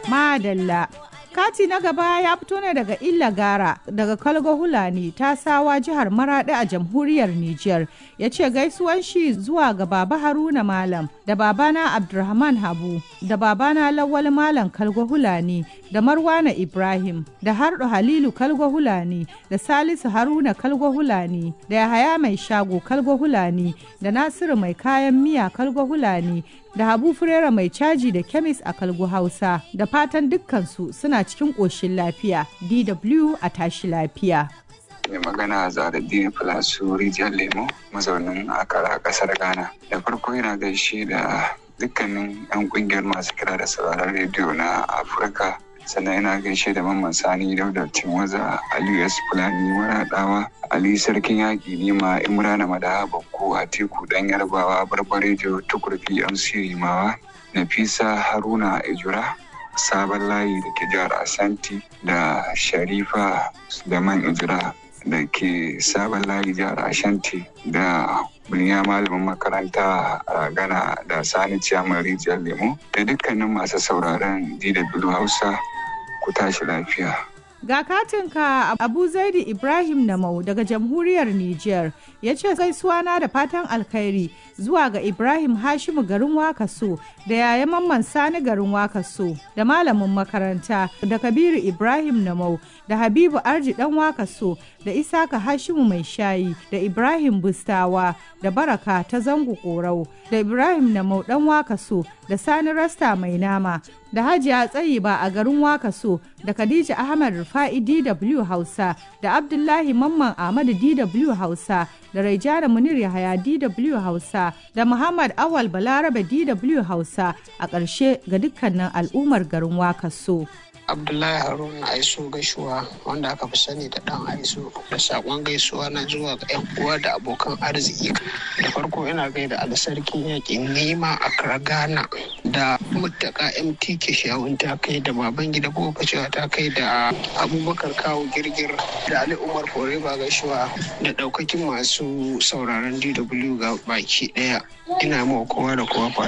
Madalla. Kati na gaba ya fito ne daga Illa Gara daga Kalgo Hulani ta sawa jihar Maraɗi a jamhuriyar Nijar. Ya ce gaisuwan shi zuwa ga Baba Haruna Malam da babana Abdulrahman Habu da babana Lawal Malam Kalgo Hulani da Marwana Ibrahim da Hardo Halilu Kalgo Hulani da Salisu Haruna Kalgo Hulani da Yahaya Mai Shago Kalgo Hulani da Nasiru Mai Kayan Miya Kalgo Hulani da Habu Furera Mai Caji da Kemis a Kalgo Hausa da fatan dukkansu suna cikin ƙoshin lafiya DW a tashi lafiya. mai magana zaradini filasu rijiyar lemo mazaunin akara kasar ghana da farko yana gaishe da dukkanin 'yan kungiyar masu kira da sauraron rediyo na afirka sannan yana gaishe da mamman sani dauda waza aliyu s fulani maraɗawa ali sarkin yaƙi nima imrana madaha bakko a teku dan yarbawa barbarejo tukurfi mc rimawa nafisa haruna ijura sabon layi da ke jihar asanti da sharifa da man ijira da ke sabon layi jihar ashanti da buniya malamin makaranta a gana da sani ciyamar rijiyar lemo da dukkanin masu sauraron dw hausa ku tashi lafiya Ga katinka Abu Zaidi Ibrahim Namau daga jamhuriyar Nijar ya ce gaisuwa na da fatan alkhairi zuwa ga Ibrahim Hashimu garin Wakaso da yaya Mamman Sani garin Wakaso da malamin makaranta da Kabiru Ibrahim Namau da Habibu Arji dan Wakaso da Isaka Hashimu mai shayi da Ibrahim Bustawa da Baraka ta zango Korau da Ibrahim Namau dan Wakaso da Sani Rasta mai nama da Hajiya Tsayiba a garin Wakaso da Khadija Ahmad Rufa'i DW Hausa da Abdullahi Mamman Ahmadu DW Hausa da Raijana Munir Yahaya DW Hausa da Muhammad Awal Balarabe DW Hausa a ƙarshe ga dukkanin al'ummar garin Wakaso. abdullahi haruna aiso gaisuwa wanda aka fi sani da dan aiso da sakon gaisuwa na zuwa ga yan uwa da abokan arziki da farko ina gaida alsarkin yakin nema a karagana da mutaka mtk shawun ta kai da baban gida ko cewa ta kai da abubakar kawo girgir da ali umar foreba gaisuwa da daukakin masu sauraron dw ga baki daya ina mawa kowa da kowa fata